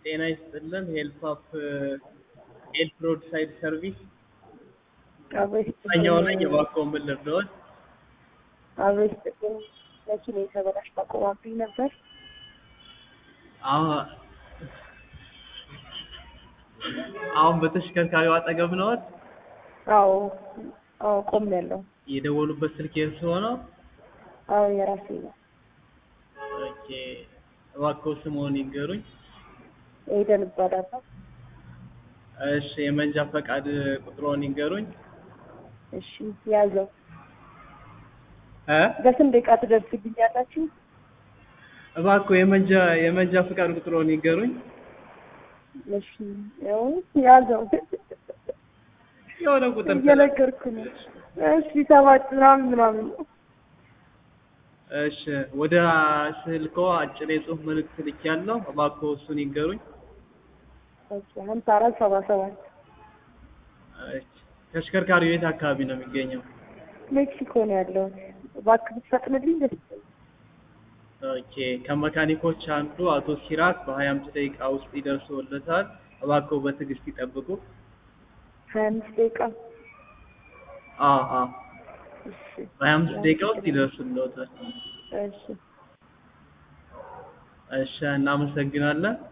ጤና ይስጥልን ሄልፕ አፕ ሄልፕ ሮድ ሳይድ ሰርቪስ ኛው ነኝ። እባክዎ ምን ልርዳዎት? አብሮ ስጥቅም መኪና የተበላሽ ታቆማብኝ ነበር። አሁን አሁን በተሽከርካሪው አጠገብ ነዎት? አዎ አዎ ቆም ያለው የደወሉበት ስልክ የእርስዎ ነው? አዎ የራሴ ነው። ኦኬ እባክዎ ስምዎን ይንገሩኝ? ኤደን እባላለሁ። እሺ የመንጃ ፈቃድ ቁጥርዎን ይንገሩኝ? እሺ ያዘው እ በስንት ደቂቃ ትደርስልኛላችሁ? እባክዎ የመንጃ የመንጃ ፈቃድ ቁጥርዎን ይንገሩኝ? እሺ ያው ያዘው የሆነ ቁጥር እየነገርኩ ነው። እሺ ሰባት ምናምን ምናምን ነው። እሺ ወደ ስልክዎ አጭር የጽሁፍ መልእክት ልኬያለሁ። እባክዎ እሱን ይንገሩኝ? ኦኬ ሀምሳ አራት ሰባ ሰባት እሺ ተሽከርካሪው የት አካባቢ ነው የሚገኘው? ሜክሲኮ ነው ያለሁት። እባክህ ብትፈጥንልኝ ደስ ይለኛል። ኦኬ ከመካኒኮች አንዱ አቶ ሲራክ በሀያ አምስት ደቂቃ ውስጥ ይደርሱልዎታል። እባክዎ በትዕግስት ይጠብቁ። ሀያ አምስት ደቂቃ አዎ አዎ እሺ በሀያ አምስት ደቂቃ ውስጥ ይደርሱልዎታል። እሺ እሺ እናመሰግናለን።